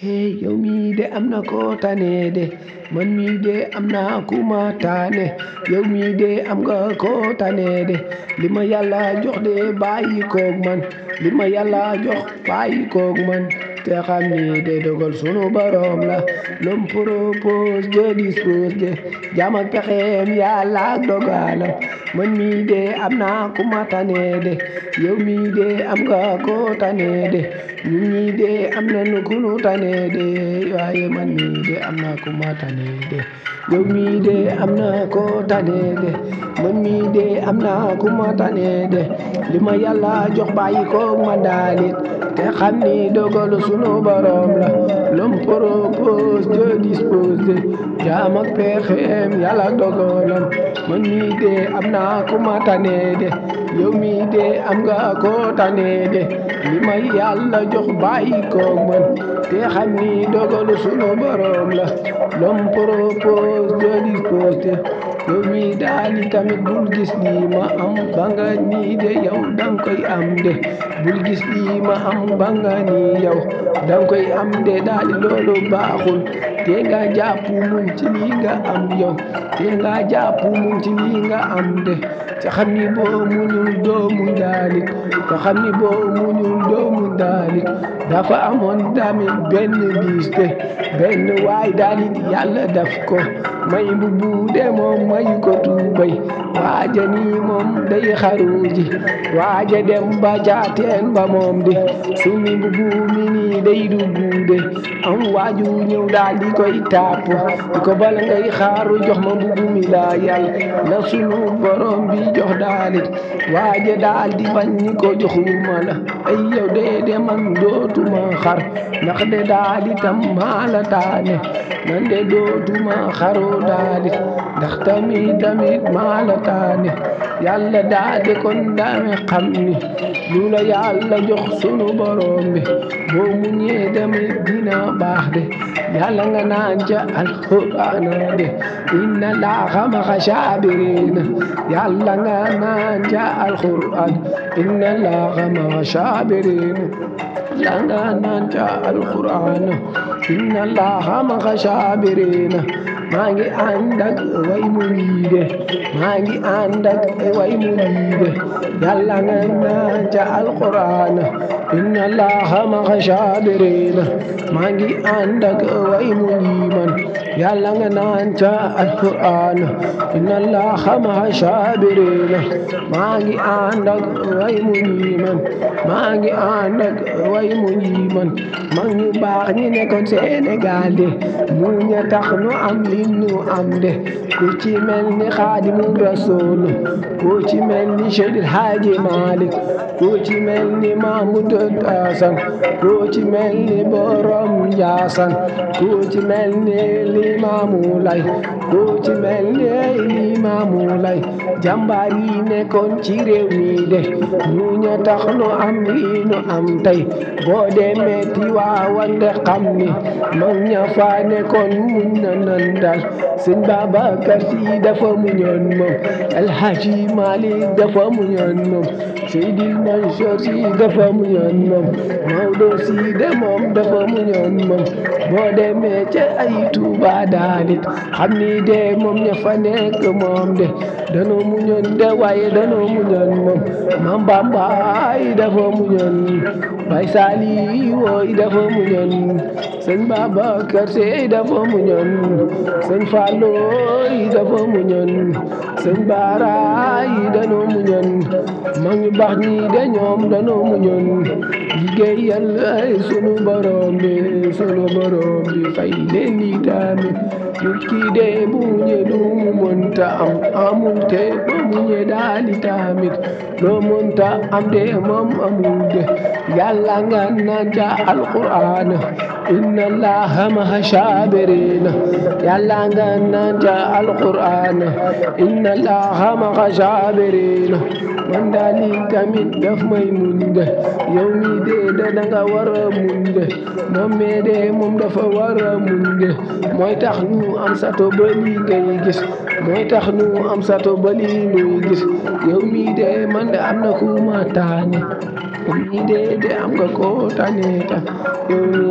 hey yow mii de am na koo tane de man mii de am naa ku ma tane yow mii de am nga koo tane de li ma yàlla jox de bàyyi koog man li ma yàlla jox bàyyi koog man te xam ni de dogal sunu borom la l'homme propose Dieu dispose de jaam ak pexeem yàlla ak dogalam man mii de am naa ku ma tane de yow mii de am nga koo tane de ñun ñii de am nañu ku nu tane de waaye man mii de am naa ku ma tane de yow mii de am na koo tane de man mii de am naa ku ma tane de li ma yàlla jox bàyyi koog ma daalit te xam ni dogalu sunu borom la l'homme propose Dieu dispose de jaam ak pexeem yàlla ak dogalam man mii de am naa ku ma tane de yow mii de am nga koo tane de li ma yàlla jox bàyyi koog man te xam ni dogalu sunu borom la l'homme propose Dieu dispose de yow mii daal di tamit bul gis lii ma am ba nga nii de yow danga koy am de bul gis lii ma am ba nga nii yow danga koy am de daal di loolu baaxul te nga jàpp muñ ci lii nga am yow te nga jàpp muñ ci lii nga am de te xam ni boo muñul doo muñ daalit te xam ni boo muñul doo muñ daalit dafa amoon tamit benn bis de benn waay daalit yàlla daf ko may bu buude moom mayu ko tuubay waaja nii moom day xaru ji waaja dem ba jaateen ba moom de sumi bu buumi nii day du buude am waaju ñëw daal di koy tàpp di ko bala ngay xaaru jox ma bu buumi laa yàlla la sunu borom bi jox daalit waaja daal di bañ ni ko joxuma la ay yow de de man dootuma xar ndax de daal itam maa la taane man de dootuma xaru daalit ndax tamit tamit maa la taane yàlla daa de kon dame xam ni lu la yàlla jox sunu borom bi boo muñee tamit dina baax de yàlla nga naan ca alquran de inna laaha ma'a saabiriina yàlla nga naan ca alquran inna laaha ma'a saabiriina yàlla nga naan ca alquran inna laaha ma'a saabiriina maa ngi ànd ak way mu ñii de maa ngi ànd ak way mu ñii de yàlla nga naan ca alquran inna allaha ma'a saabiriina maa ngi ànd ak way mu ñii man yàlla nga naan ca alquran inna allaha ma'a saabiriina maa ngi ànd ak way mu ñii man maa ngi ànd ak way mu ñii man mag ñu baax ñi nekkoon Sénégal de mu ña tax nu am li nu am de ku ci mel ni Xaadimu Rasuul ku ci mel ni Seydil Haaji Malik ku ci mel ni Mahmud Hasan ku ci mel ni Borom Njaasan ku ci mel ni Limaamu Lay ku ci mel ni Limaamu Lay jàmbaar yi nekkoon ci réew mi de ñu ña tax nu am li nu am tey boo demee Tiwaawan de xam ni mag ña fa nekkoon muñ na nan dal sëñ Babacar Si dafa muñoon moom El Hadji Malick dafa muñoon moom Seydil Mansour Si dafa muñoon moom Maodo Si de moom dafa muñoon moom boo demee ca ay Tuuba daalit xam ni de moom ña fa nekk moom de danoo muñoon de waaye danoo muñoon moom Mam Bamba yi dafa muñoon Bay Sali wooy dafa muñoon sëñ Babacar Si dafa muñoon sëñ Fallou yi dafa muñoon sëñ Baara yi danoo muñoon mag ñu baax ñi de ñoom danoo muñoon liggéeyal ay sunu borom bi sunu borom bi fay leen di tamit nit ki de bu muñee lu mu mënta am amul te ba muñee daal di tamit loo mënta am de moom amul de yàlla nga naan ca alquran inna allaha ma'a saabiriina yàlla nga naan ca alquran inna allaha ma'a saabiriina man daal di tamit daf may muñ de yow mi de da danga war a muñ de moom mee de moom dafa war a muñ de mooy tax ñu am sato ba lii ngay gis mooy tax ñu am sato ba lii nuy gis yow mi de man de am na ku ma taane yow mi de de am nga ko tane ta yow mi daal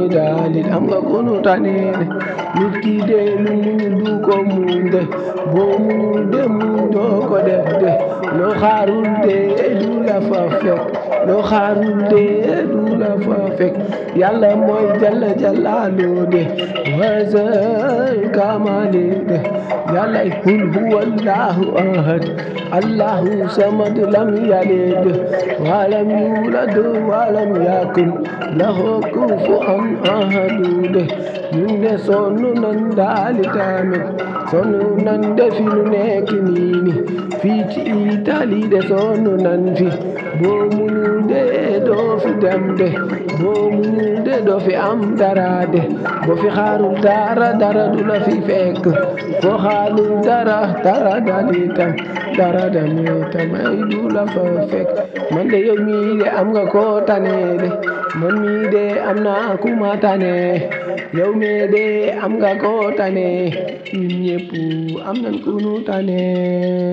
saalit am nga ku nu tane de nit ki de lu muñul du ko muñ de boo muñul de muñ doo ko def de loo xaarul de du la fa fekk loo xaarul de du la fa fekk yàlla mooy jalla jalaalu de wasal kamali de yàlla qul huwa allahu ahad allahu samad lam yalid walam yulad walam yakun lahu kufuwan ahadu de ñun de sonn nan daali tamit sonn nan de fi nu nekk nii ni fii ci Italie de sonn nan fi boo munul de doo fi dem de boo munul de doo fi am dara de boo fi xaarul dara dara du la fi fekk foo xaarul dara dara dalitam dara damitam ay du la fa fekk man de yow mii de am nga ko tane de man mii de am naa ku ma tane yow mii de am nga ko tane ñun ñëpp am nañ ku nu tane